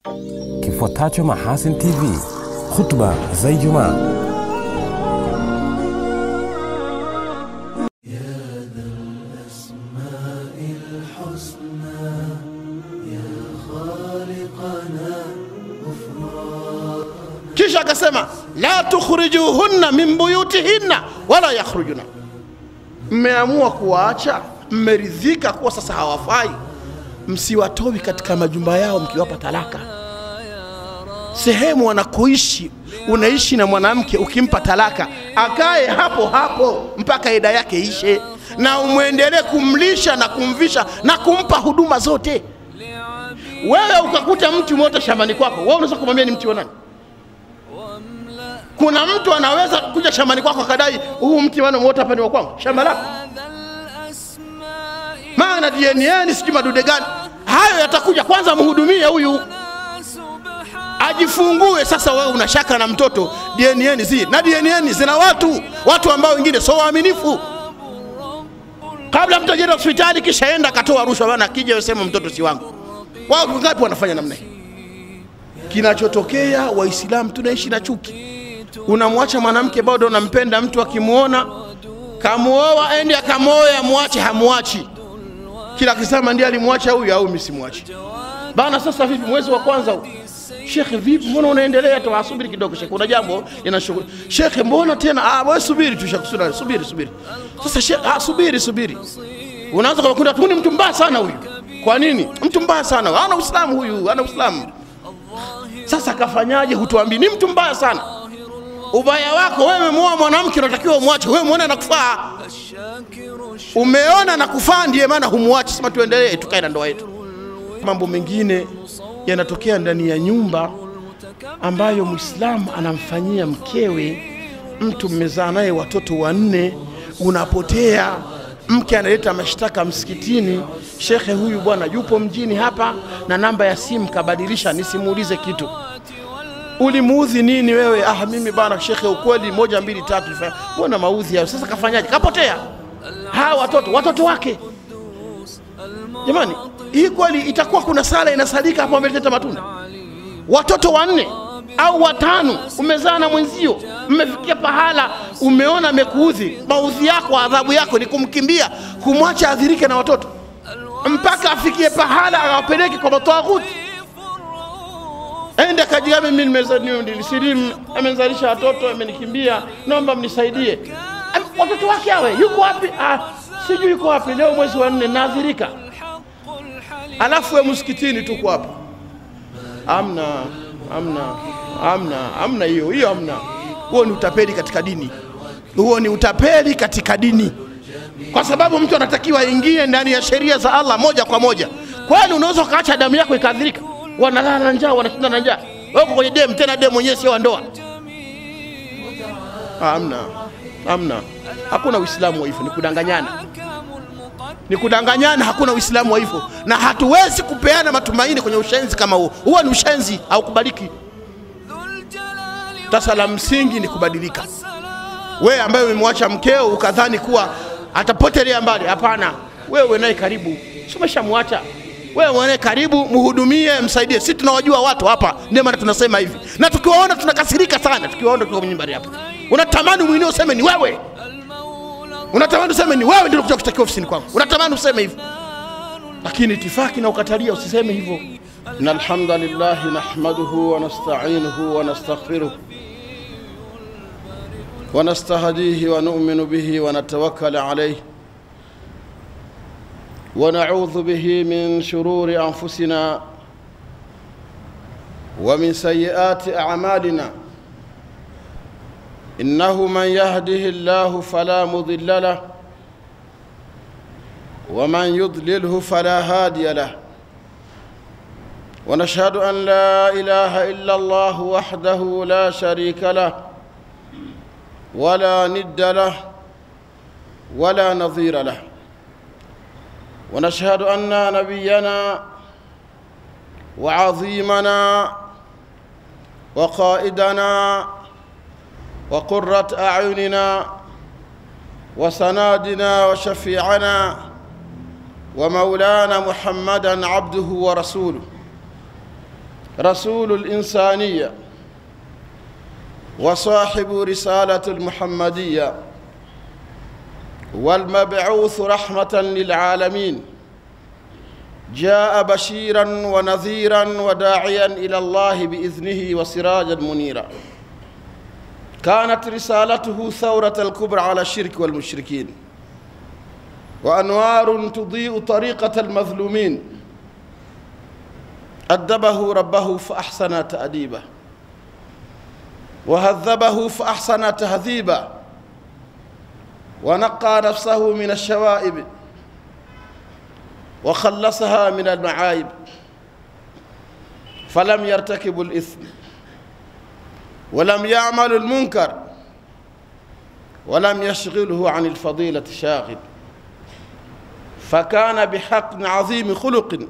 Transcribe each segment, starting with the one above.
Kifuatacho Mahasin TV, khutba za Ijumaa. kisha akasema la tukhrijuhunna min buyutihinna wala yakhrujuna mmeamua kuwaacha mmeridhika kuwa sasa hawafai msiwatowi katika majumba yao mkiwapa talaka sehemu wanakoishi unaishi na mwanamke ukimpa talaka akae hapo hapo mpaka ida yake ishe na umwendelee kumlisha na kumvisha na kumpa huduma zote wewe ukakuta mti umeota shambani kwako wewe unaweza kumwambia ni mti wa nani kuna mtu anaweza kuja shambani kwako akadai huu mti wana umeota hapa ni wa kwangu shamba lako maana DNA sijui madude gani hayo yatakuja kwanza mhudumie huyu ajifungue sasa wewe una shaka na mtoto DNA zi na DNA zina watu watu ambao wengine sio waaminifu kabla mtu ajenda hospitali kisha enda akatoa rushwa bana akija yosema mtoto si wangu wao ngapi wanafanya namna hii kinachotokea waislamu tunaishi na chuki unamwacha mwanamke bado unampenda mtu akimwona kamuoa endi akamwoe amwache hamwachi kila akisema ndiye alimwacha huyu au mimi simwachi bana sasa vipi mwezi wa kwanza huu shekhe vipi mbona unaendelea tu asubiri kidogo shekhe una jambo inashughuli shekhe mbona tena ah wewe subiri tu shekhe subiri subiri subiri sasa shekhe ah subiri subiri unaanza kwa kundi ni mtu mbaya sana huyu kwa nini mtu mbaya sana ana uislamu huyu ana uislamu sasa kafanyaje hutuambii ni mtu mbaya sana ubaya wako wewe umemuoa mwanamke unatakiwa umwache wewe muone anakufaa umeona na kufaa ndiye maana humwachi sema tuendelee tukae na ndoa yetu mambo mengine yanatokea ndani ya nyumba ambayo mwislamu anamfanyia mkewe mtu mmezaa naye watoto wanne unapotea mke analeta mashtaka msikitini shekhe huyu bwana yupo mjini hapa na namba ya simu kabadilisha nisimuulize kitu ulimuudhi nini wewe ah mimi bana shekhe ukweli moja mbili tatu Fa- mbona maudhi hayo sasa kafanyaje kapotea hawa watoto watoto wake jamani hii kweli itakuwa kuna sala inasalika hapo ameleta matunda watoto wanne au watano umezaa na mwenzio mmefikia pahala umeona amekuudhi maudhi yako adhabu yako ni kumkimbia kumwacha adhirike na watoto mpaka afikie pahala awapeleke kwa matawaghuti ende kajiame mimi nimeza- ni- nilisilimu amenzalisha watoto amenikimbia naomba mnisaidie Am- watoto wake awe yuko wapi ah, sijui yuko wapi leo mwezi wa nne naadhirika alafu we msikitini tuko hapa amna amna amna amna hiyo hiyo amna huo ni utapeli katika dini huo ni utapeli katika dini kwa sababu mtu anatakiwa aingie ndani ya sheria za allah moja kwa moja kwani unaweza ukaacha damu yako ikaadhirika wanalala na njaa wanashinda na njaa Wewe uko kwenye dem tena dem mwenyewe sio wa ndoa Ah, amna amna hakuna uislamu wa hivyo ni kudanganyana ni kudanganyana hakuna uislamu wa hivyo na hatuwezi kupeana matumaini kwenye ushenzi kama huo huo ni ushenzi haukubaliki sasa la msingi ni kubadilika wewe ambaye umemwacha mkeo ukadhani kuwa atapotelea mbali hapana wewe naye karibu si umeshamwacha wewe naye karibu mhudumie msaidie sisi tunawajua watu hapa ndio maana tunasema hivi na tukiwaona tunakasirika sana tukiwaona tukiwa kwenye mbari hapa unatamani mwingine useme ni wewe unatamani useme ni wewe ndio kuja kushtakiwa ofisini kwangu unatamani useme hivyo lakini itifaki na ukatalia usiseme hivyo inna alhamdulillah nahmaduhu wa nasta'inuhu wa nastaghfiruh ونستهديه ونؤمن به ونتوكل عليه ونعوذ به من شرور انفسنا ومن سيئات اعمالنا انه من يهده الله فلا مضل له ومن يضلله فلا هادي له ونشهد ان لا اله الا الله وحده لا شريك له ولا ند له ولا نظير له ونشهد ان نبينا وعظيمنا وقائدنا وقره اعيننا وسنادنا وشفيعنا ومولانا محمدا عبده ورسوله رسول الإنسانية وصاحب رسالة المحمدية والمبعوث رحمة للعالمين جاء بشيرا ونذيرا وداعيا إلى الله بإذنه وسراجا منيرا كانت رسالته ثورة الكبرى على الشرك والمشركين وأنوار تضيء طريقة المظلومين أدبه ربه فأحسن تأديبه وهذبه فأحسن تهذيبه ونقى نفسه من الشوائب وخلصها من المعايب فلم يرتكب الإثم ولم يعمل المنكر ولم يشغله عن الفضيلة شاغل فكان بحق عظيم خلق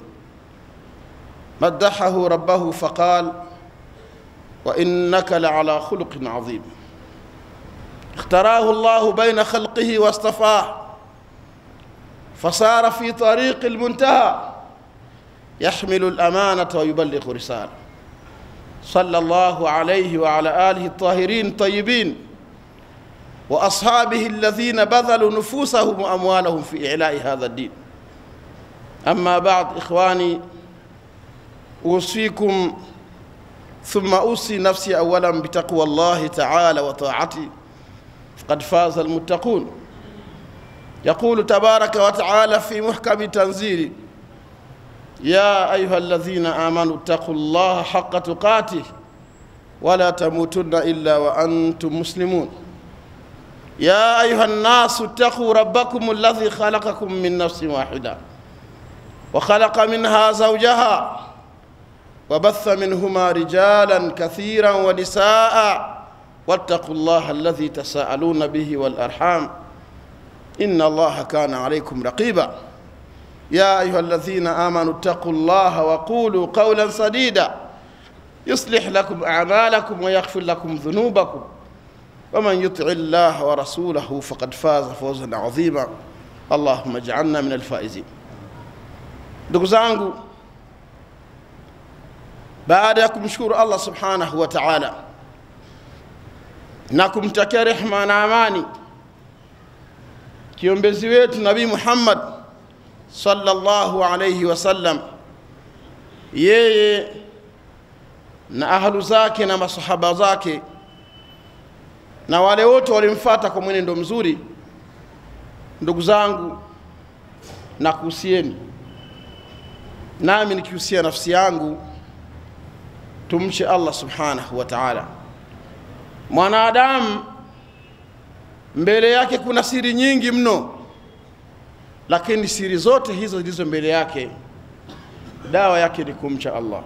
مدحه ربه فقال وإنك لعلى خلق عظيم اختراه الله بين خلقه واصطفاه فصار في طريق المنتهى يحمل الأمانة ويبلغ رسالة صلى الله عليه وعلى آله الطاهرين الطيبين وأصحابه الذين بذلوا نفوسهم وأموالهم في إعلاء هذا الدين أما بعد إخواني أوصيكم ثم أوصي نفسي أولا بتقوى الله تعالى وطاعته قد فاز المتقون يقول تبارك وتعالى في محكم تنزيله يا أيها الذين آمنوا اتقوا الله حق تقاته ولا تموتن إلا وأنتم مسلمون يا أيها الناس اتقوا ربكم الذي خلقكم من نفس واحدة وخلق منها زوجها وبث منهما رجالا كثيرا ونساء واتقوا الله الذي تساءلون به والأرحام إن الله كان عليكم رقيبا يا أيها الذين آمنوا اتقوا الله وقولوا قولا سديدا يصلح لكم أعمالكم ويغفر لكم ذنوبكم ومن يطع الله ورسوله فقد فاز فوزا عظيما اللهم اجعلنا من الفائزين ndugu zangu baada ya kumshukuru allah subhanahu wa taala na kumtakia rehma na amani kiombezi wetu nabii muhammad sallallahu alayhi wasallam yeye na ahlu zake na masahaba zake na wale wote walimfata kwa mwenendo mzuri ndugu zangu nakuhusieni nami nikihusia nafsi yangu tumche allah subhanahu wa taala mwanadamu mbele yake kuna siri nyingi mno lakini siri zote hizo zilizo mbele yake dawa yake ni kumcha allah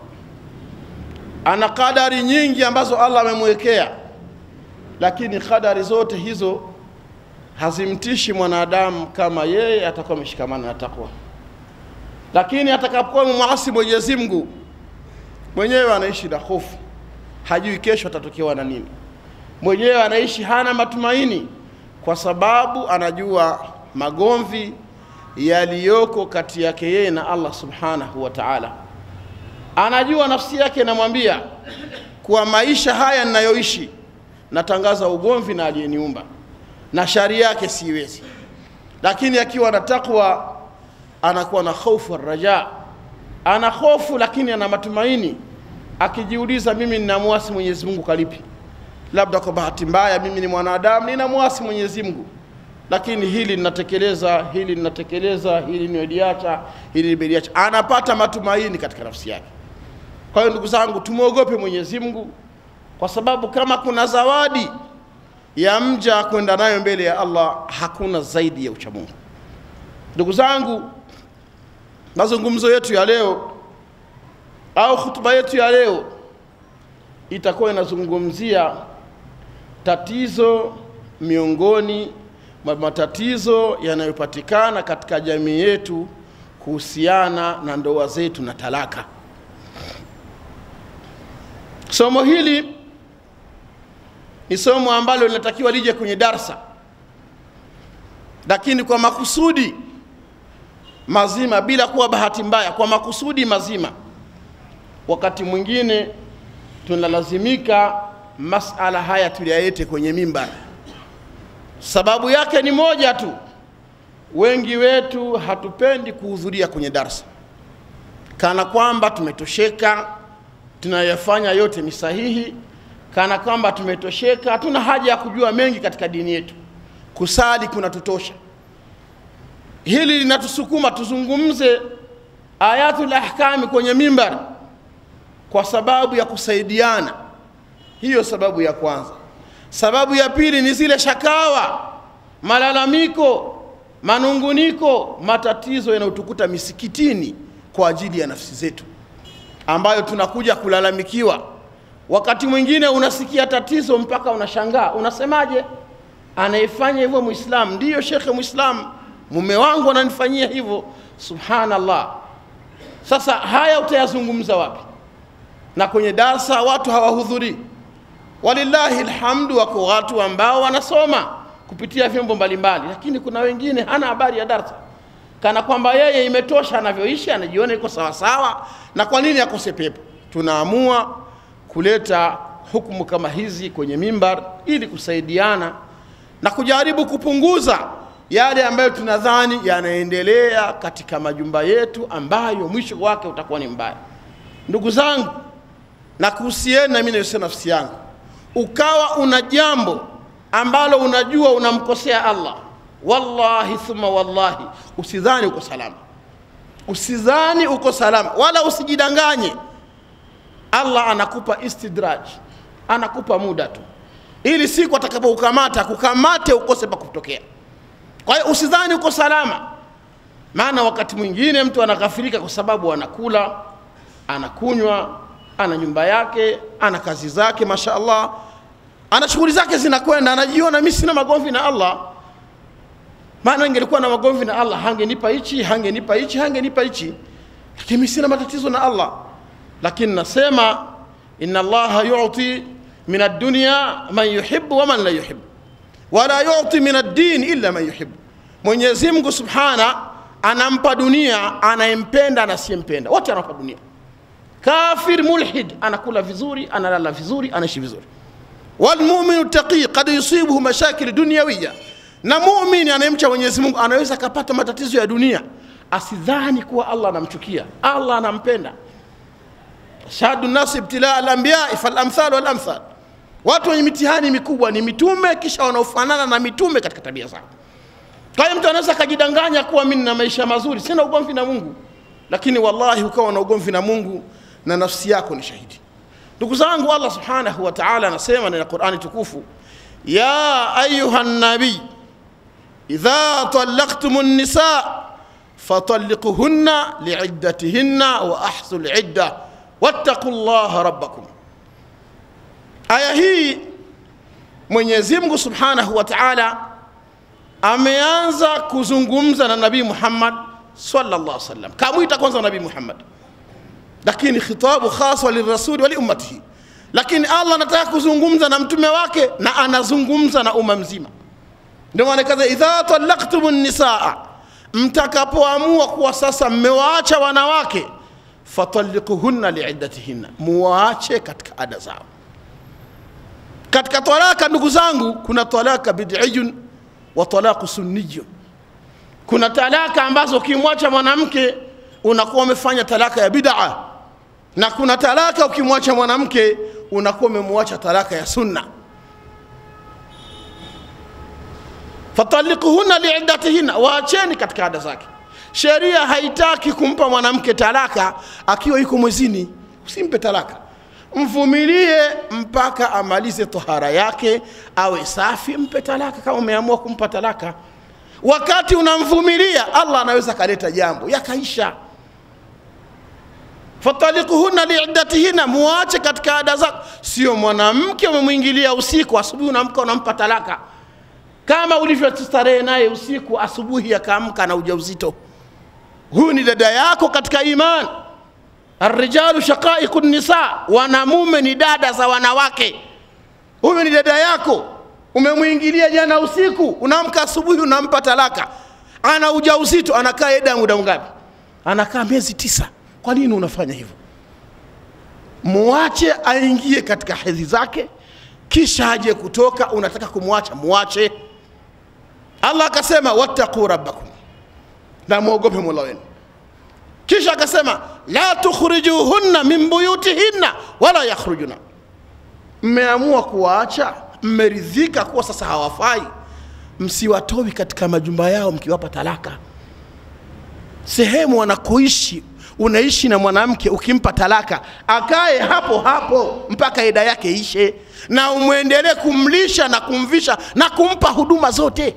ana kadari nyingi ambazo allah amemwekea lakini kadari zote hizo hazimtishi mwanadamu kama yeye atakuwa ameshikamana na takwa lakini atakapokuwa mwasi mwenyezi mungu mwenyewe anaishi na hofu hajui kesho atatokewa na nini mwenyewe anaishi hana matumaini kwa sababu anajua magomvi yaliyoko kati yake yeye na allah subhanahu wa taala anajua nafsi yake inamwambia kuwa maisha haya ninayoishi natangaza ugomvi na aliyeniumba na shari yake siwezi lakini akiwa na takwa anakuwa na hofu raja ana hofu lakini ana matumaini akijiuliza mimi ninamwasi mwenyezi mungu kalipi labda kwa bahati mbaya mimi ni mwanadamu ninamwasi mwenyezi mungu lakini hili ninatekeleza hili ninatekeleza hili nimeliacha hili nimeliacha anapata matumaini katika nafsi yake kwa hiyo ndugu zangu tumwogope mwenyezi mungu kwa sababu kama kuna zawadi ya mja kwenda nayo mbele ya allah hakuna zaidi ya uchamungu ndugu zangu mazungumzo yetu ya leo au hutuba yetu ya leo itakuwa inazungumzia tatizo miongoni mwa matatizo yanayopatikana katika jamii yetu kuhusiana na ndoa zetu na talaka somo hili ni somo ambalo linatakiwa lije kwenye darsa lakini kwa makusudi mazima bila kuwa bahati mbaya kwa makusudi mazima wakati mwingine tunalazimika masala haya tuliyalete kwenye mimbar. Sababu yake ni moja tu, wengi wetu hatupendi kuhudhuria kwenye darsa, kana kwamba tumetosheka, tunayofanya yote ni sahihi, kana kwamba tumetosheka, hatuna haja ya kujua mengi katika dini yetu. Kusali kunatutosha. Hili linatusukuma tuzungumze ayatul ahkami kwenye mimbar kwa sababu ya kusaidiana. Hiyo sababu ya kwanza. Sababu ya pili ni zile shakawa, malalamiko, manunguniko, matatizo yanayotukuta misikitini kwa ajili ya nafsi zetu, ambayo tunakuja kulalamikiwa. Wakati mwingine unasikia tatizo mpaka unashangaa, unasemaje? Anayefanya hivyo Muislamu? Ndiyo shekhe Muislamu, mume wangu ananifanyia hivyo. Subhanallah. Sasa haya utayazungumza wapi? Na kwenye darsa watu hawahudhurii. Walillahi alhamdu, wako watu ambao wanasoma kupitia vyombo mbalimbali, lakini kuna wengine hana habari ya darsa, kana kwamba yeye imetosha anavyoishi, anajiona iko sawasawa. Na kwa nini akose pepo? Tunaamua kuleta hukumu kama hizi kwenye mimbar ili kusaidiana na kujaribu kupunguza yale ambayo tunadhani yanaendelea katika majumba yetu ambayo mwisho wake utakuwa ni mbaya. Ndugu zangu, na kuhusieni na mimi naisema nafsi yangu, ukawa una jambo ambalo unajua unamkosea Allah, wallahi thumma wallahi, usidhani uko salama, usidhani uko salama, wala usijidanganye. Allah anakupa istidraj, anakupa muda tu, ili siku atakapokukamata kukamate ukose pa kutokea. Kwa hiyo usidhani uko salama, maana wakati mwingine mtu anaghafirika kwa sababu anakula, anakunywa, ana nyumba yake, ana kazi zake, masha Allah, ana shughuli zake zinakwenda, anajiona mimi sina magomvi na Allah. Maana ingelikuwa na magomvi na Allah hangenipa hichi, hangenipa hichi, hangenipa hichi, lakini mimi sina matatizo na Allah. Lakini nasema inna Allaha yu'ti min ad-dunya man yuhibbu wa man la yuhibbu wala yuti min ad-din illa man yuhibbu, Mwenyezi Mungu Subhana anampa dunia anayempenda na asiyempenda, wote anampa dunia. Kafir mulhid anakula vizuri, analala vizuri, anaishi vizuri. Walmuminu taqi kad yusibuhu mashakil dunyawiya, na muumini anayemcha Mwenyezi Mungu anaweza akapata matatizo ya dunia, asidhani kuwa Allah anamchukia. Allah anampenda. shahadu nasi ibtilaa al-anbiya fal-amthal wal-amthal Watu wenye mitihani mikubwa ni mitume, kisha wanaofanana na mitume katika tabia zao. Kwa hiyo mtu anaweza akajidanganya kuwa mimi nina maisha mazuri, sina ugomvi na Mungu, lakini wallahi ukawa na ugomvi na Mungu na nafsi yako ni shahidi. Ndugu zangu, Allah subhanahu wa ta'ala anasema ndani ya Qur'ani tukufu, ya ayuha nabii idha talaqtumun nisa fatalliquhunna liiddatihinna wa ahsul idda wattaqullaha rabbakum Aya hii Mwenyezi Mungu Subhanahu wa Ta'ala ameanza kuzungumza na Nabii Muhammad sallallahu alaihi wasallam, kamwita kwanza Nabii Muhammad, lakini khitabu khaswa lirasuli wa liummatihi. Lakini Allah anataka kuzungumza na mtume wake na anazungumza na umma mzima. Ndio maana kaza, idha talaqtumun nisaa, mtakapoamua kuwa sasa mmewaacha wanawake, fatalliquhunna liiddatihinna, muwaache katika ada zao katika talaka ndugu zangu kuna talaka bid'iyun wa talaku sunniyun kuna talaka ambazo ukimwacha mwanamke unakuwa umefanya talaka ya bid'a na kuna talaka ukimwacha mwanamke unakuwa umemwacha talaka ya sunna fatalikuhunna liiddatihinna waacheni katika ada zake sheria haitaki kumpa mwanamke talaka akiwa yuko mwezini usimpe talaka mvumilie mpaka amalize tohara yake awe safi, mpe talaka kama umeamua kumpa talaka. Wakati unamvumilia, Allah anaweza akaleta jambo yakaisha. fatalikuhunna liiddatihinna, muache katika ada zako. Sio mwanamke umemwingilia usiku, asubuhi unamka unampa talaka, kama ulivyostarehe naye usiku, asubuhi akaamka na ujauzito. Huyu ni dada yako katika imani. Arrijalu shaqaiqu nisa, wanamume ni dada za wanawake. Huyu ni dada yako, umemwingilia jana usiku, unaamka asubuhi unampa talaka, ana ujauzito, anakaa eda muda ngapi? Anakaa miezi tisa. Kwa nini unafanya hivyo? muache aingie katika hedhi zake, kisha aje kutoka, unataka kumwacha, muache. Allah akasema wattaqu rabbakum, na muogope mola wenu. Kisha akasema la tukhrijuhunna min buyutihinna wala yakhrujuna, mmeamua kuwaacha, mmeridhika kuwa sasa hawafai, msiwatowi katika majumba yao mkiwapa talaka. Sehemu wanakoishi unaishi na mwanamke, ukimpa talaka akae hapo hapo mpaka ida yake ishe, na umwendelee kumlisha na kumvisha na kumpa huduma zote.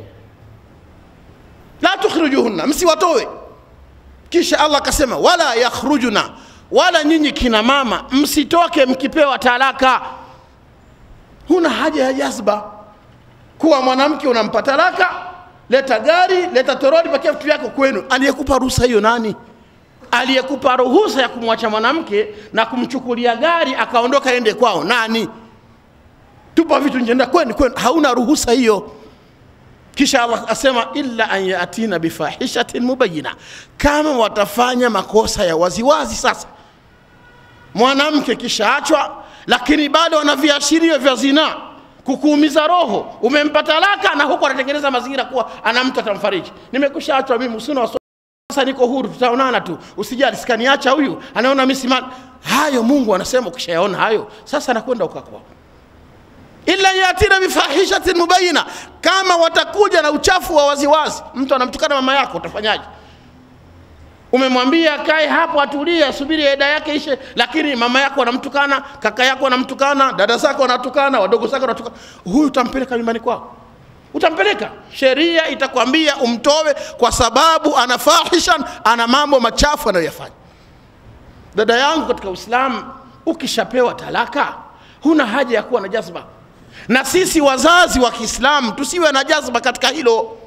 La tukhrijuhunna, msiwatowe. Kisha Allah akasema wala yakhrujuna, wala nyinyi kina mama msitoke mkipewa talaka. Huna haja ya jazba kuwa mwanamke unampa talaka, leta gari, leta toroli, pakia vitu vyako kwenu. Aliyekupa ruhusa hiyo nani? Aliyekupa ruhusa ya kumwacha mwanamke na kumchukulia gari akaondoka ende kwao nani? Tupa vitu nje, nenda kwenu kwenu, hauna ruhusa hiyo. Kisha Allah asema illa an yatina bifahishatin mubayina, kama watafanya makosa ya waziwazi. Sasa mwanamke kishaachwa, lakini bado ana viashirio vya zinaa, kukuumiza roho, umempa talaka na huku anatengeneza mazingira kuwa ana mtu atamfariji. Nimekushaachwa mimi, usina wasiwasi, sasa niko huru, tutaonana tu, usijali, sikaniacha huyu, anaona mimi simani. Hayo Mungu anasema ukishayaona hayo, sasa nakwenda ukakwao illa yatina bifahishatin mubayina, kama watakuja na uchafu wa waziwazi. Mtu anamtukana mama yako, utafanyaje? Umemwambia kae hapo atulie, asubiri eda yake ishe, lakini mama yako anamtukana, kaka yako anamtukana, dada zako wanatukana, wadogo zako wanatukana, huyu utampeleka nyumbani kwao? Utampeleka? Sheria itakwambia umtowe, kwa sababu ana fahishan, ana mambo machafu anayoyafanya. Dada yangu katika Uislamu, ukishapewa talaka huna haja ya kuwa na jazba na sisi wazazi wa Kiislamu tusiwe na jazba katika hilo.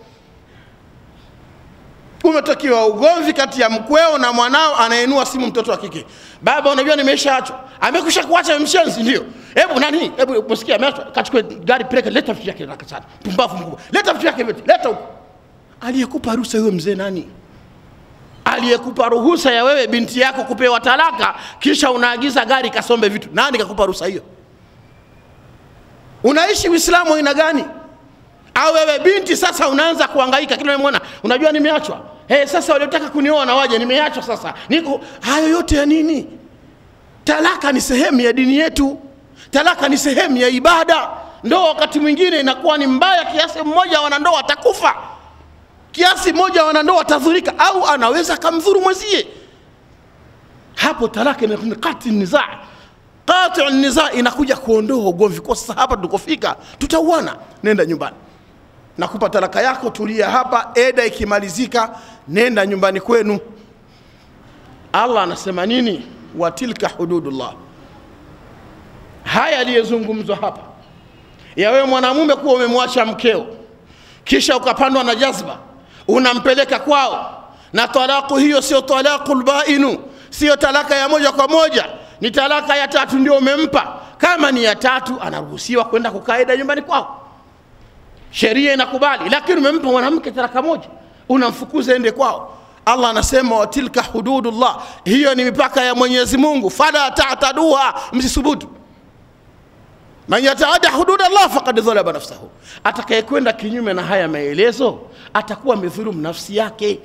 Umetakiwa ugomvi kati ya mkweo na mwanao, anainua simu mtoto wa kike, baba, unajua nimeshaachwa. Amekusha kuacha mshenzi? Ndio. Hebu nani, hebu msikia, ameachwa, kachukue gari, peleka, leta vitu vyake haraka sana. Pumbavu mkubwa, leta vitu vyake vyote, leta huko. Aliyekupa ruhusa huyo mzee nani? Aliyekupa ruhusa ya wewe binti yako kupewa talaka, kisha unaagiza gari kasombe vitu, nani kakupa ruhusa hiyo? Unaishi Uislamu aina gani? Au wewe binti sasa unaanza kuhangaika kila unamwona, unajua nimeachwa. Hey, sasa waliotaka kunioa na waje, nimeachwa sasa. Niko hayo yote ya nini? Talaka ni sehemu ya dini yetu. Talaka ni sehemu ya ibada. Ndoa wakati mwingine inakuwa ni mbaya kiasi mmoja wanandoa atakufa. Kiasi mmoja wanandoa atadhurika au anaweza akamdhuru mwenzie. Hapo talaka ni kati nizaa qati niza inakuja kuondoa ugomvi. Kwa sasa hapa tulikofika, tutauana, nenda nyumbani, nakupa talaka yako, tulia hapa, eda ikimalizika, nenda nyumbani kwenu. Allah anasema nini? wa tilka hududullah. Haya yaliyozungumzwa hapa ya wewe mwanamume kuwa umemwacha mkeo kisha ukapandwa na jazba, unampeleka kwao, na talaku hiyo sio talaqul bainu, sio talaka ya moja kwa moja ni talaka ya tatu ndio umempa. Kama ni ya tatu, anaruhusiwa kwenda kukaida nyumbani kwao, sheria inakubali. Lakini umempa mwanamke talaka moja, unamfukuza ende kwao. Allah anasema wa tilka hududullah, hiyo ni mipaka ya Mwenyezi Mungu, fala ta'taduha, msisubutu. Man yataada hudud Allah faqad dhalaba nafsahu, atakayekwenda kinyume na haya maelezo atakuwa amedhulumu nafsi yake.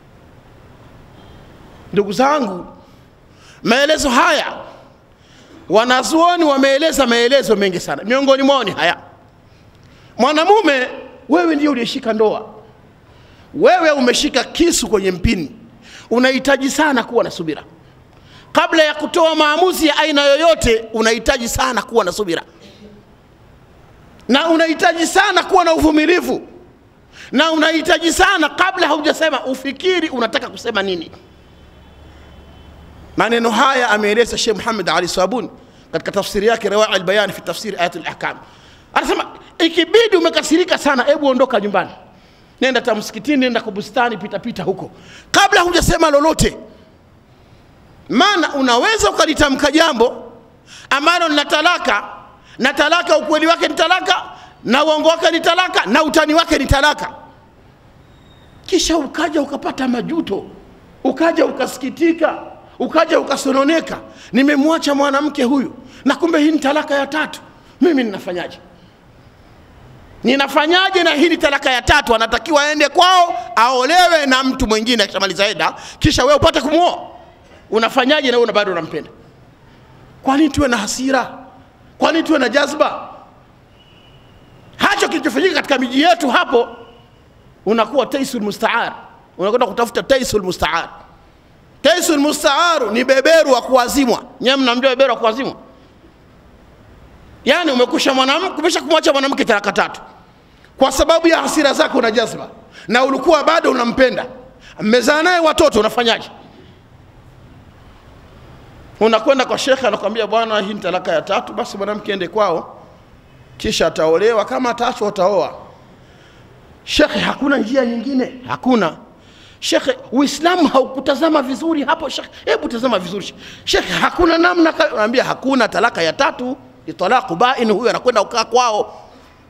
Ndugu zangu, maelezo haya wanazuoni wameeleza maelezo mengi sana, miongoni mwao ni haya: mwanamume, wewe ndio uliyeshika ndoa, wewe umeshika kisu kwenye mpini, unahitaji sana kuwa na subira kabla ya kutoa maamuzi ya aina yoyote. Unahitaji sana kuwa na subira na unahitaji sana kuwa na uvumilivu na unahitaji sana, kabla haujasema ufikiri unataka kusema nini. Maneno haya ameeleza Sheikh Muhammad Ali Sabuni katika tafsiri yake Rawaa al-Bayan fi tafsiri ayat al-ahkam. Anasema ikibidi umekasirika sana, hebu ondoka nyumbani, nenda ta msikitini, nenda kwa bustani, pita pita huko kabla hujasema lolote, maana unaweza ukalitamka jambo ambalo lina talaka na talaka, ukweli wake ni talaka na uongo wake ni talaka na utani wake ni talaka, kisha ukaja ukapata majuto, ukaja ukasikitika ukaja ukasononeka, nimemwacha mwanamke huyu na kumbe hii ni talaka ya tatu, mimi ninafanyaje? Ninafanyaje na hii ni talaka ya tatu? Anatakiwa aende kwao aolewe na mtu mwingine akishamaliza eda, kisha wewe upate kumwoa. Unafanyaje na wewe bado unampenda? Kwa nini tuwe na hasira? Kwa nini tuwe na jazba? Hacho kilichofanyika katika miji yetu hapo, unakuwa taisul mustaar, unakwenda kutafuta taisul mustaar. Taisul mustaaru ni beberu wa kuazimwa. Nyewe mnamjua beberu wa kuazimwa? Yaani umekusha mwanamke, umesha kumwacha mwanamke talaka tatu kwa sababu ya hasira zako na jazba, na ulikuwa bado unampenda, mmezaa naye watoto, unafanyaje? Unakwenda kwa shekhe, anakwambia bwana, hii ni talaka ya tatu, basi mwanamke ende kwao, kisha ataolewa, kama ataachwa ataoa. Shekhe, hakuna njia nyingine? Hakuna. Shekhe, Uislamu haukutazama vizuri hapo. Shekhe, hebu tazama vizuri. Shekhe, hakuna namna. Naambia hakuna talaka ya tatu, ni talaqu bain. Huyo anakwenda kukaa kwao.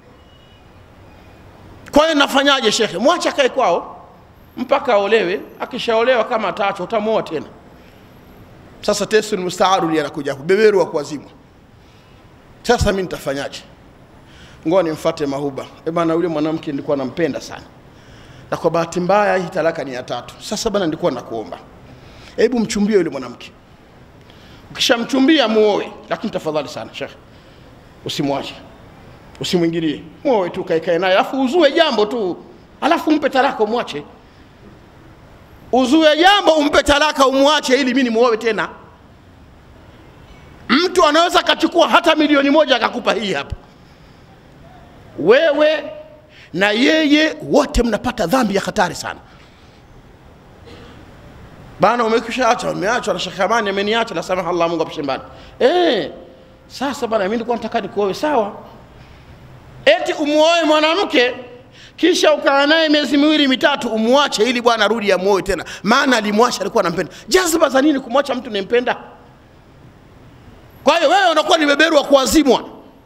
Kwa hiyo nafanyaje shekhe? Mwache akae kwao mpaka aolewe. Akishaolewa kama ataachwa utamwoa tena. Sasa tesul mustaaru ndiye anakuja hapo, beberu wa kuazimwa. Sasa mimi nitafanyaje? Ngoja nimfuate Mahuba. Eh bana, yule mwanamke nilikuwa nampenda sana na kwa bahati mbaya hii talaka ni ya tatu. Sasa bana, nilikuwa nakuomba, hebu mchumbie yule mwanamke. Ukishamchumbia muoe, lakini tafadhali sana shekhe, usimwache, usimwingilie, muoe tu, kae kae naye, alafu uzue jambo tu, alafu umpe talaka, umwache. Uzue jambo, umpe talaka, umwache, ili mimi nimuoe tena. Mtu anaweza akachukua hata milioni moja akakupa hii hapa, wewe na yeye wote mnapata dhambi ya hatari sana bana. Umekwisha acha, umeachwa na Sheikh Amani, ameniacha na samaha Allah, Mungu apishe mbali. Eh, sasa bana, mimi nilikuwa nataka nikuoe, sawa. Eti umuoe mwanamke kisha ukaa naye miezi miwili mitatu, umwache ili bwana arudi amuoe tena, maana alimwacha, alikuwa anampenda. Jazba za nini kumwacha mtu unayempenda? Kwa hiyo wewe unakuwa ni beberu wa kuazimwa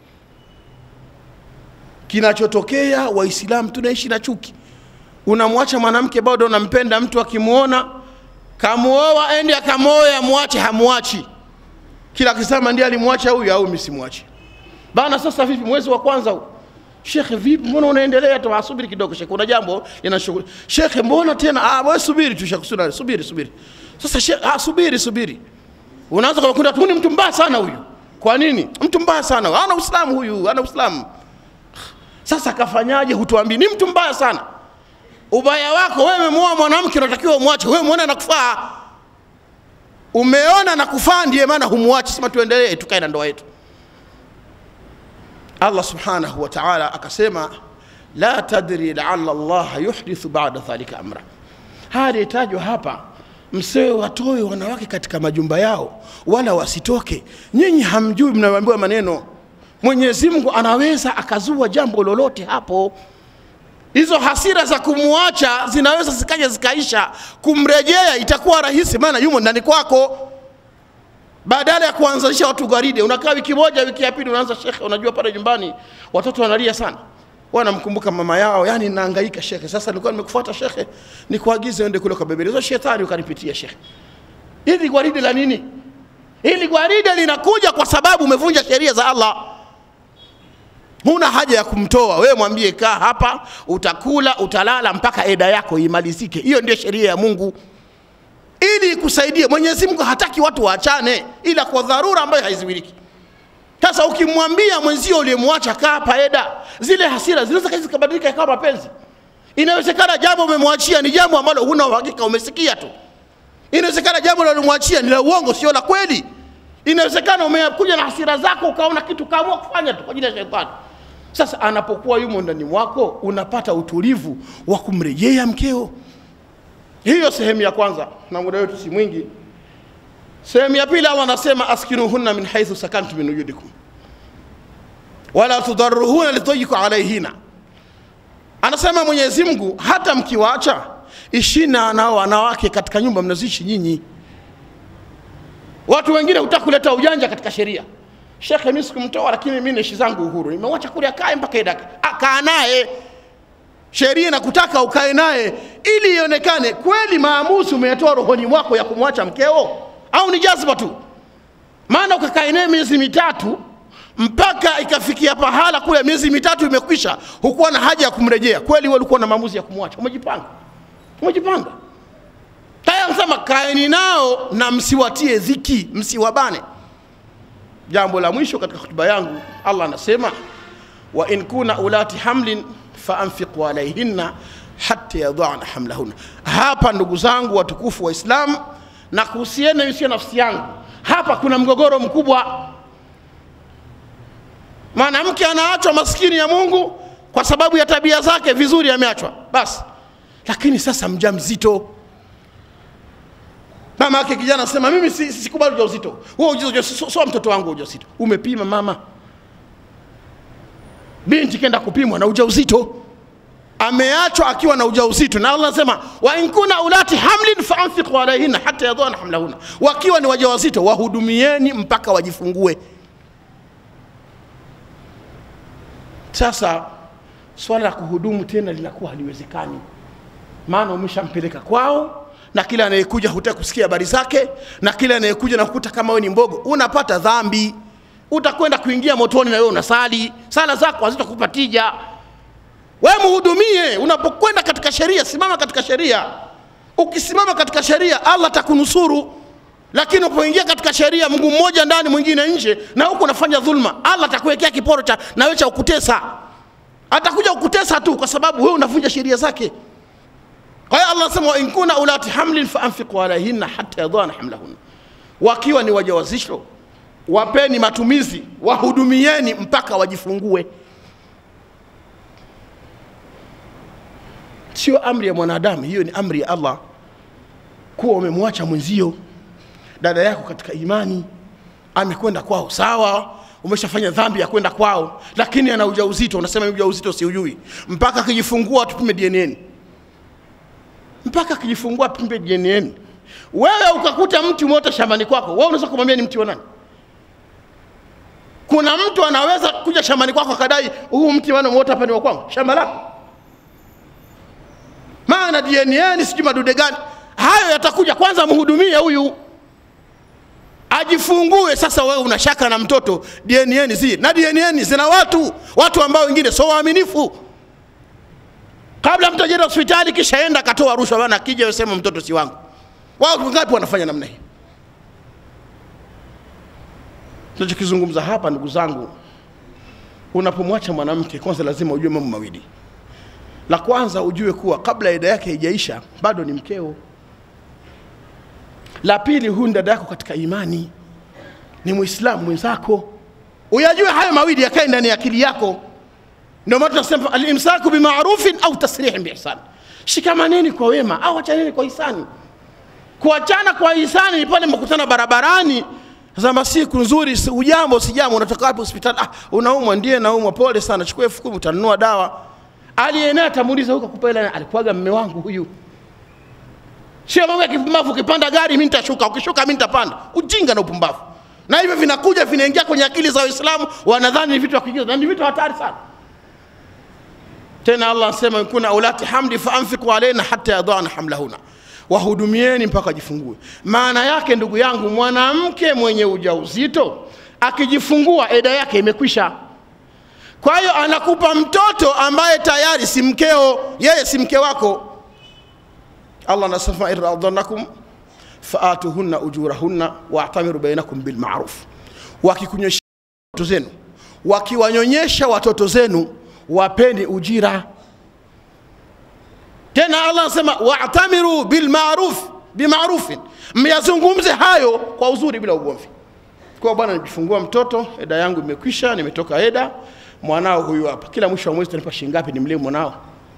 kinachotokea waislamu tunaishi na chuki unamwacha mwanamke bado unampenda mtu akimwona kamuoa endi akamwoe amwache hamwachi kila akisema ndiye alimwacha huyu au mimi simwachi bana sasa vipi mwezi wa kwanza huu shekhe vipi mbona unaendelea tu asubiri kidogo shekhe kuna jambo linashughuli shekhe mbona tena ah wewe subiri tu shekhe subiri subiri subiri sasa shekhe ah subiri subiri unaanza kwa kundi tu ni mtu mbaya sana huyu kwa nini mtu mbaya sana ana uislamu huyu ana uislamu sasa kafanyaje? Hutuambii ni mtu mbaya sana. Ubaya wako wewe, umemuoa mwanamke, unatakiwa umwache. Wewe umeona nakufaa, umeona nakufaa, ndiye maana humwachi. Sema tuendelee, tukae na ndoa yetu. Allah subhanahu wa ta'ala akasema, la tadri laala Allah yuhdithu ba'da dhalika amra. Haya yatajwa hapa, msewe watoe wanawake katika majumba yao, wala wasitoke. Nyinyi hamjui, mnaambiwa maneno Mwenyezi Mungu anaweza akazua jambo lolote hapo. Hizo hasira za kumwacha zinaweza zikaja zikaisha, kumrejea itakuwa rahisi, maana yumo ndani kwako. Badala ya kuanzisha watu gwaride, unakaa wiki moja, wiki ya pili unaanza shekhe, unajua pale nyumbani watoto wanalia sana, wanamkumbuka mama yao, yani naangaika shekhe. Sasa nilikuwa nimekufuata shekhe, nikuagize uende kule kwa bebele, hizo shetani ukanipitia shekhe. Hili gwaride la nini? Hili gwaride linakuja kwa sababu umevunja sheria za Allah huna haja ya kumtoa wewe, mwambie kaa hapa, utakula utalala mpaka eda yako imalizike. Hiyo ndio sheria ya Mungu ili ikusaidie. Mwenyezi Mungu hataki watu waachane, ila kwa dharura ambayo haiziwiliki. Sasa ukimwambia mwenzio uliyemwacha kaa hapa eda, zile hasira zinaweza zikabadilika ikawa mapenzi. Inawezekana jambo umemwachia ni jambo ambalo huna uhakika, umesikia tu. Inawezekana jambo unalomwachia ni la uongo, sio la kweli. Inawezekana umekuja na hasira zako ukaona kitu kaamua kufanya tu kwa ajili ya shetani. Sasa anapokuwa yumo ndani mwako, unapata utulivu wa kumrejea mkeo. Hiyo sehemu ya kwanza, na muda wetu si mwingi. Sehemu ya pili, Allah anasema askinuhunna min haithu sakantum min wujudikum wala tudarruhuna litayiku alaihina. Anasema Mwenyezi Mungu, hata mkiwaacha ishina nao wanawake katika nyumba mnaziishi nyinyi. Watu wengine hutaka kuleta ujanja katika sheria. Shekhe, mimi sikumtoa, lakini mimi naishi zangu uhuru, nimemwacha kule akae mpaka idake. Kaa naye, sheria inakutaka ukae naye ili ionekane kweli maamuzi umeyatoa rohoni mwako ya kumwacha mkeo au ni jazba tu maana ukakaa naye miezi mitatu mpaka ikafikia pahala kule miezi mitatu imekwisha hukuwa na haja ya kumrejea kweli wewe ulikuwa na maamuzi ya kumwacha umejipanga umejipanga taya anasema kaeni nao na msiwatie dhiki msiwabane jambo la mwisho katika hotuba yangu allah anasema wa in kuna ulati hamlin faanfiqu alaihinna hata yadhana hamlahunna hapa ndugu zangu watukufu wa islam na kuhusiana isiyo nafsi yangu hapa kuna mgogoro mkubwa mwanamke anaachwa maskini ya mungu kwa sababu ya tabia zake vizuri ameachwa basi lakini sasa mjamzito mama yake kijana anasema mimi si- si- sikubali ujauzito huo ujauzito sio so mtoto wangu ujauzito umepima mama binti kenda kupimwa na ujauzito ameachwa akiwa na ujauzito na allah anasema wa in kuna ulati hamlin faanfiqu alaihinna hata yadhana hamlahunna wakiwa ni wajawazito wahudumieni mpaka wajifungue sasa swala la kuhudumu tena linakuwa haliwezekani maana umeshampeleka kwao na kila anayekuja hutaki kusikia habari zake na kila anayekuja na kukuta kama wewe ni mbogo unapata dhambi utakwenda kuingia motoni na wewe unasali sala zako hazitakupa tija wewe muhudumie unapokwenda katika sheria simama katika sheria ukisimama katika sheria allah atakunusuru lakini unapoingia katika sheria mungu mmoja ndani mwingine nje na huku unafanya dhulma allah atakuwekea kiporo cha nawe cha kukutesa atakuja kukutesa tu kwa sababu wewe unavunja sheria zake kwa hiyo allah anasema in kuna ulati hamlin faanfiqu alaihinna hata yadhana hamlahunna wakiwa ni wajawazisho wapeni matumizi wahudumieni mpaka wajifungue sio amri ya mwanadamu hiyo ni amri ya allah kuwa umemwacha mwenzio dada yako katika imani amekwenda kwao sawa umeshafanya dhambi ya kwenda kwao lakini ana ujauzito unasema mimi ujauzito siujui mpaka akijifungua tupime dnn mpaka akijifungua tupime dnn wewe ukakuta mti umeota shambani kwako wewe unaweza kumwambia ni mti wa nani kuna mtu anaweza kuja shambani kwako akadai huu mti wana umeota hapa ni wa kwangu shamba lako maana dnn sijui madude gani hayo yatakuja kwanza mhudumie huyu ajifungue sasa wewe una shaka na mtoto dnn zi na dnn zina watu watu ambao wengine sio waaminifu kabla mtu ajenda hospitali kisha enda akatoa rushwa bana akija sema mtoto si wangu wao ngapi wanafanya namna hii tunachokizungumza hapa ndugu zangu unapomwacha mwanamke kwanza lazima ujue mambo mawili la kwanza ujue kuwa kabla ida yake haijaisha bado ni mkeo la pili huyu ni dada yako katika imani ni mwislamu mwenzako uyajue hayo mawili yakae ndani ya akili yako ndio maana tunasema alimsaku bimarufin au tasrihin biihsan shikamaneni kwa wema au achaneni kwa hisani kuachana kwa hisani ni pale mkutana barabarani zama siku nzuri si- ujambo sijambo unatoka wapi hospitali ah, unaumwa ndiye naumwa pole sana chukua elfu kumi utanunua dawa aliyenea atamuuliza huko kupa hela alikuwaga mme wangu huyu sio mambo ya kipumbavu ukipanda gari mi nitashuka ukishuka mi nitapanda ujinga na upumbavu na hivyo vinakuja vinaingia kwenye akili za waislamu wanadhani ni vitu vya kuigiza na ni vitu hatari sana tena allah anasema kuna ulati hamdi faanfiku alaina hata yadhana hamlahuna wahudumieni mpaka wajifungue maana yake ndugu yangu mwanamke mwenye ujauzito akijifungua eda yake imekwisha kwa hiyo anakupa mtoto ambaye tayari si mkeo yeye si mke wako allah anasema iradhanakum faatuhunna ujurahunna waatamiru bainakum bilmaruf wakikunyonyesha watoto zenu wakiwanyonyesha watoto zenu wapeni ujira tena allah anasema waatamiru bilmaruf bimarufin myazungumze hayo kwa uzuri bila ugomvi kwa bwana nijifungua mtoto eda yangu imekwisha nimetoka eda mwanao huyu hapa kila mwisho wa mwezi utanipa shilingi ngapi nimlee mwanao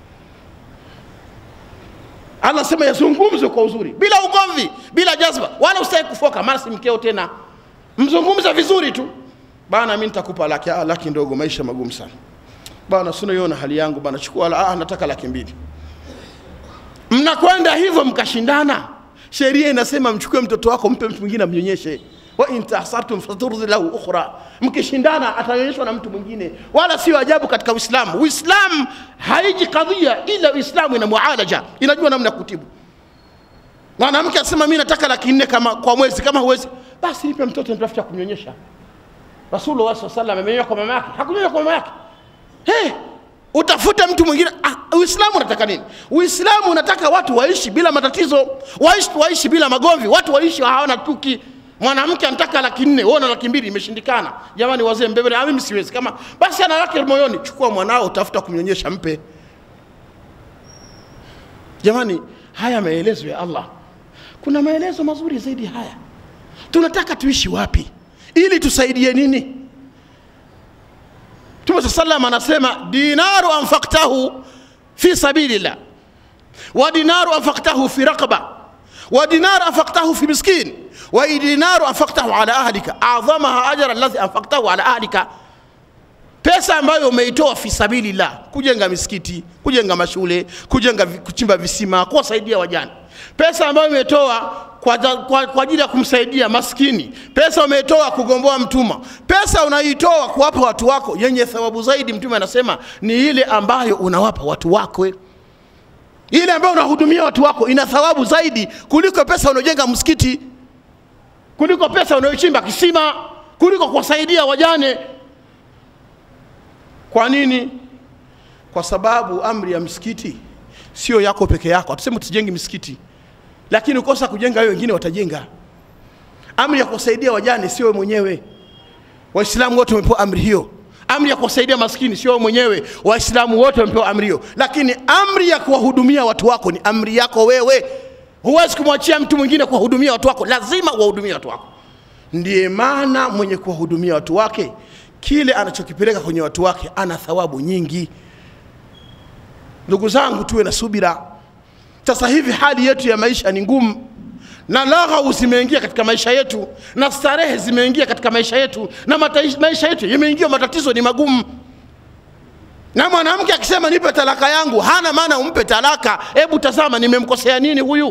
Allah anasema yazungumze kwa uzuri bila ugomvi bila jazba wala usitaki kufoka mara si mkeo tena mzungumze vizuri tu bana mimi nitakupa laki ah, laki ndogo maisha magumu sana bana sina yona hali yangu bana chukua la, ah, nataka laki mbili mnakwenda hivyo mkashindana sheria inasema mchukue mtoto wako mpe mtu mwingine amnyonyeshe wa in tahsartum faturdhi lahu ukhra mkishindana atanyonyeshwa na mtu mwingine wala sio ajabu katika uislamu uislamu haiji kadhia ila uislamu ina mualaja inajua namna ya kutibu mwanamke asema mi nataka laki nne kama kwa mwezi kama huwezi basi nipe mtoto nitafuta kumnyonyesha rasulullah saa salam amenyonya kwa mama yake hakunyonya kwa mama yake hey, utafute mtu mwingine ah, uislamu unataka nini uislamu unataka watu waishi bila matatizo waishi, waishi bila magomvi watu waishi hawana tuki mwanamke anataka laki nne wewe una laki mbili imeshindikana jamani wazee mbebele ah, mimi siwezi kama basi ana laki moyoni chukua mwanao utafuta kumnyonyesha mpe jamani haya maelezo ya allah kuna maelezo mazuri zaidi haya tunataka tuishi wapi ili tusaidie nini mtume saa salam anasema dinaru anfaktahu fi sabilillah wa dinaru anfaktahu fi raqba wa dinaru anfaktahu fi miskin wa dinaru anfaktahu ala ahlika adhamaha ajra alladhi anfaktahu ala ahlika pesa ambayo umeitoa fi sabilillah kujenga misikiti kujenga mashule kujenga kuchimba visima kuwasaidia wajane pesa ambayo umetoa kwa, kwa, kwa ajili ya kumsaidia maskini pesa umetoa kugomboa mtumwa pesa unaitoa kuwapa watu wako yenye thawabu zaidi mtume anasema ni ile ambayo unawapa watu wako ile ambayo unahudumia watu wako ina thawabu zaidi kuliko pesa unaojenga msikiti kuliko pesa unayochimba kisima kuliko kuwasaidia wajane kwa nini kwa sababu amri ya msikiti sio yako peke yako hatuseme tusijengi misikiti lakini ukosa kujenga wewe wengine watajenga amri ya kuwasaidia wajane sio wewe mwenyewe waislamu wote wamepewa amri hiyo amri ya kuwasaidia maskini sio wewe mwenyewe waislamu wote wamepewa amri hiyo lakini amri ya kuwahudumia watu wako ni amri yako wewe huwezi kumwachia mtu mwingine kuwahudumia watu wako lazima uwahudumie watu wako ndiye maana mwenye kuwahudumia watu wake kile anachokipeleka kwenye watu wake ana thawabu nyingi ndugu zangu tuwe na subira sasa hivi hali yetu ya maisha ni ngumu na laghau zimeingia katika maisha yetu na starehe zimeingia katika maisha yetu na mataish, maisha yetu yameingia matatizo ni magumu na mwanamke akisema nipe talaka yangu hana maana umpe talaka hebu tazama nimemkosea nini huyu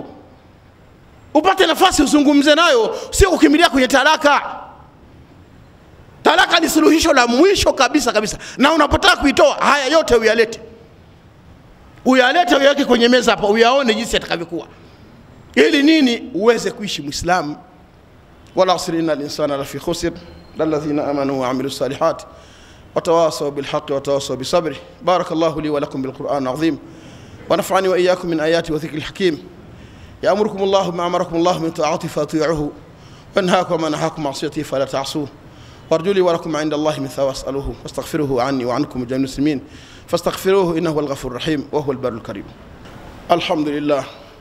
upate nafasi uzungumze nayo sio kukimbilia kwenye talaka talaka ni suluhisho la mwisho kabisa kabisa na unapotaka kuitoa haya yote uyalete uyalete uyaweke kwenye meza hapa uyaone jinsi atakavyokuwa ili nini uweze kuishi mwislamu wala asri inna linsana lafi khusr lalladhina amanu waamilu salihat وتواصوا بالحق وتواصوا بالصبر بارك الله لي ولكم بالقرآن العظيم ونفعني وإياكم من آيات وذكر الحكيم يأمركم الله ما أمركم الله من طاعته فأطيعوه وينهاكم ما نهاكم معصيته فلا تعصوه وارجو لي ولكم عند الله من ثواب أسأله واستغفروه عني وعنكم جميع المسلمين فاستغفروه إنه هو الغفور الرحيم وهو البر الكريم الحمد لله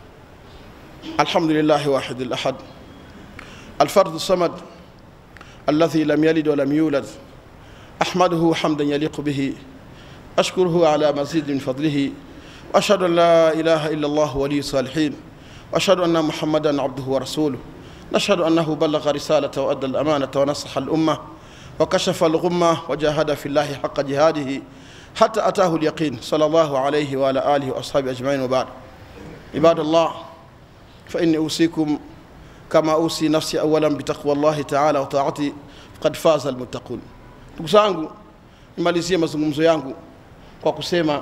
الحمد لله واحد الأحد الفرد الصمد الذي لم يلد ولم يولد أحمده حمدا يليق به أشكره على مزيد من فضله وأشهد أن لا إله إلا الله ولي الصالحين وأشهد أن محمدا عبده ورسوله نشهد أنه بلغ رسالة وأدى الأمانة ونصح الأمة وكشف الغمة وجاهد في الله حق جهاده حتى أتاه اليقين صلى الله عليه وعلى آله وأصحابه أجمعين وبعد عباد الله فإني أوصيكم كما أوصي نفسي أولا بتقوى الله تعالى وطاعته فقد فاز المتقون ndugu zangu nimalizie mazungumzo yangu kwa kusema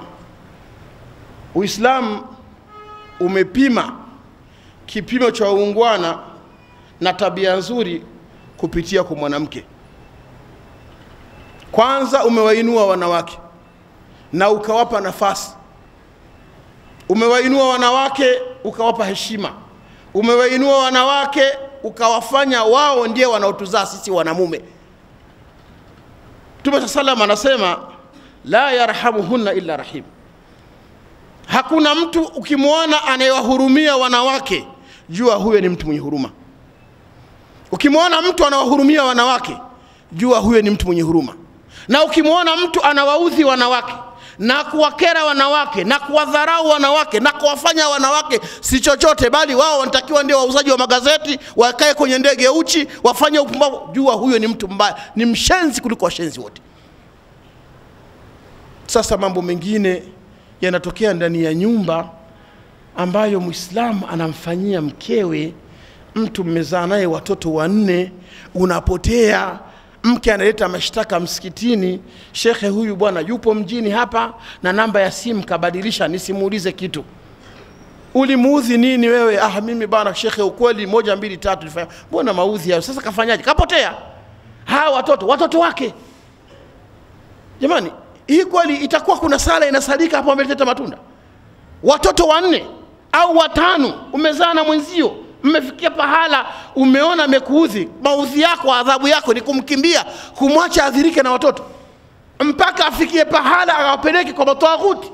uislamu umepima kipimo cha uungwana na tabia nzuri kupitia kwa mwanamke kwanza umewainua wanawake na ukawapa nafasi umewainua wanawake ukawapa heshima umewainua wanawake ukawafanya wao ndiye wanaotuzaa sisi wanamume mtume saa salam anasema la yarhamuhunna illa rahim hakuna mtu ukimwona anayewahurumia wanawake jua huyo ni mtu mwenye huruma ukimwona mtu anawahurumia wanawake jua huyo ni mtu mwenye huruma na ukimwona mtu anawaudhi wanawake na kuwakera wanawake na kuwadharau wanawake na kuwafanya wanawake si chochote bali wao wanatakiwa ndio wauzaji wa magazeti wakae kwenye ndege uchi wafanye upumbavu jua huyo ni mtu mbaya ni mshenzi kuliko washenzi wote sasa mambo mengine yanatokea ndani ya nyumba ambayo mwislamu anamfanyia mkewe mtu mmezaa naye watoto wanne unapotea mke analeta mashtaka msikitini shekhe huyu bwana yupo mjini hapa na namba ya simu kabadilisha nisimuulize kitu ulimuudhi nini wewe ah mimi bana shekhe ukweli moja mbili tatu nifanya mbona maudhi hayo sasa kafanyaje kapotea hawa watoto watoto wake jamani hii kweli itakuwa kuna sala inasalika hapo ameleta matunda watoto wanne au watano umezaa na mwenzio mmefikia pahala umeona amekuudhi maudhi yako adhabu yako ni kumkimbia kumwacha adhirike na watoto mpaka afikie pahala awapeleke kwa matawaghuti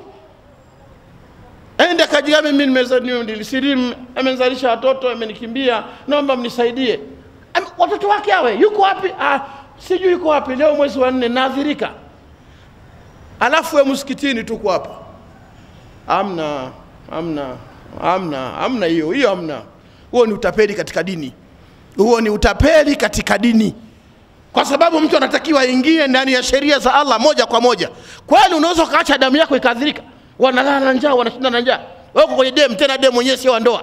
ende kajiga mimi nimeza- ni- nilisilimu amenizalisha watoto amenikimbia naomba mnisaidie Am- watoto wake awe yuko wapi ah, sijui yuko wapi leo mwezi wa nne naadhirika alafu we msikitini tuko hapa amna amna amna amna hiyo hiyo amna huo ni utapeli katika dini huo ni utapeli katika dini kwa sababu mtu anatakiwa aingie ndani ya sheria za allah moja kwa moja kwani unaweza ukaacha damu yako ikaadhirika wanalala na njaa wanashinda na njaa wako kwenye dem tena dem mwenyewe sio wa ndoa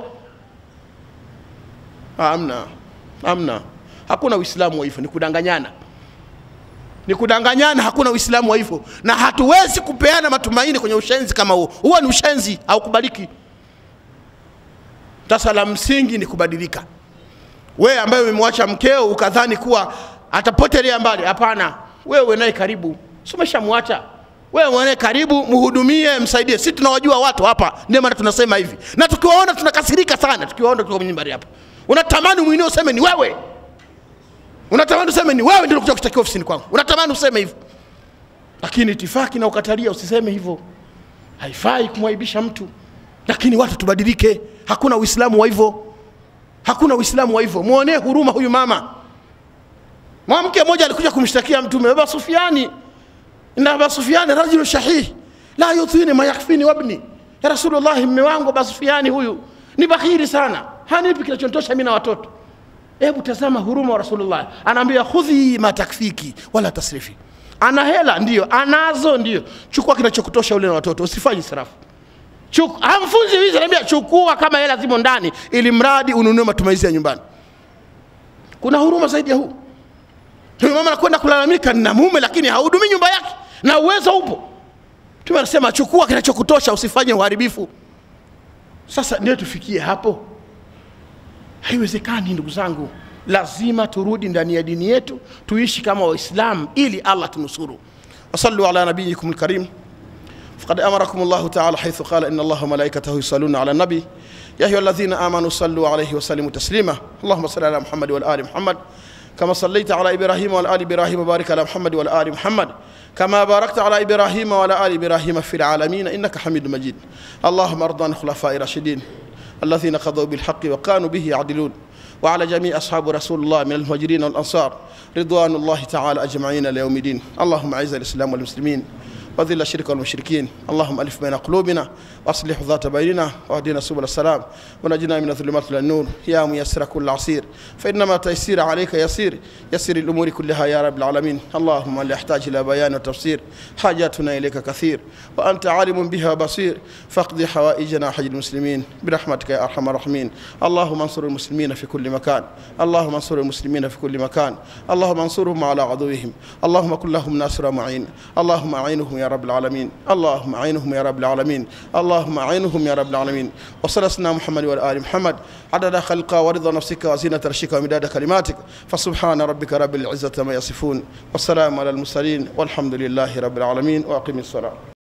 amna amna hakuna uislamu wa hivyo ni kudanganyana ni kudanganyana hakuna uislamu wa hivyo na hatuwezi kupeana matumaini kwenye ushenzi kama huo huo ni ushenzi haukubaliki sasa la msingi ni kubadilika wewe ambaye umemwacha mkeo ukadhani kuwa atapotelea mbali hapana wewe naye karibu si umeshamwacha wewe naye karibu mhudumie msaidie si tunawajua watu hapa ndio maana tunasema hivi na tukiwaona tunakasirika sana tukiwaona tukiwa kwenye mimbari hapa unatamani mwingine useme ni wewe unatamani useme ni wewe ndio kuja kushtakiwa ofisini kwangu unatamani useme hivyo lakini itifaki na ukatalia usiseme hivyo haifai kumwaibisha mtu lakini watu tubadilike hakuna uislamu wa hivyo hakuna uislamu wa hivyo mwonee huruma huyu mama mwanamke mmoja alikuja kumshtakia mtume baba sufiani inna aba sufiani rajulu shahih la yutini ma yakfini wabni ya rasulullahi mme wangu aba sufiani huyu ni bakhiri sana hanipi kinachonitosha mi na watoto hebu tazama huruma wa rasulullah anaambia khudhi ma takfiki wala tasrifi ana hela ndio anazo ndio chukua kinachokutosha ule na watoto usifanye israfu Chuk- hamfunzi wizi anaambia chukua kama hela zimo ndani ili mradi ununue matumizi ya nyumbani kuna huruma zaidi ya huu huyu mama anakwenda kulalamika na mume lakini hahudumii nyumba yake na uwezo upo tume anasema chukua kinachokutosha usifanye uharibifu sasa ndio tufikie hapo haiwezekani ndugu zangu lazima turudi ndani ya dini yetu tuishi kama waislamu ili allah tunusuru wasallu ala nabiyikum lkarim فقد امركم الله تعالى حيث قال ان الله وملائكته يصلون على النبي يا ايها الذين امنوا صلوا عليه وسلموا تسليما اللهم صل على محمد وال محمد كما صليت على ابراهيم وعلى ال ابراهيم وبارك على محمد وال محمد كما باركت على ابراهيم وعلى ال ابراهيم في العالمين انك حميد مجيد اللهم ارض عن الخلفاء الراشدين الذين قضوا بالحق وكانوا به يعدلون وعلى جميع أصحاب رسول الله من المهاجرين والأنصار رضوان الله تعالى أجمعين ليوم الدين اللهم أعز الإسلام والمسلمين وذل الشرك والمشركين اللهم ألف بين قلوبنا وأصلح ذات بيننا واهدنا سبل السلام ونجنا من الظلمات إلى النور يا ميسر كل عسير فإنما تيسير عليك يسير يسر الأمور كلها يا رب العالمين اللهم لا يحتاج إلى بيان وتفسير حاجاتنا إليك كثير وأنت عالم بها بصير فاقضي حوائجنا حج المسلمين برحمتك يا أرحم الراحمين اللهم انصر المسلمين في كل مكان اللهم انصر المسلمين في كل مكان اللهم انصرهم على عدوهم اللهم كن لهم ناصر معين اللهم أعينهم يا رب العالمين اللهم أعينهم يا رب العالمين اللهم أعينهم يا رب العالمين وصلى سيدنا محمد والآل محمد عدد خلق ورضا نفسك وزينة رشك ومداد كلماتك فسبحان ربك رب العزة ما يصفون والسلام على المرسلين والحمد لله رب العالمين وأقم الصلاة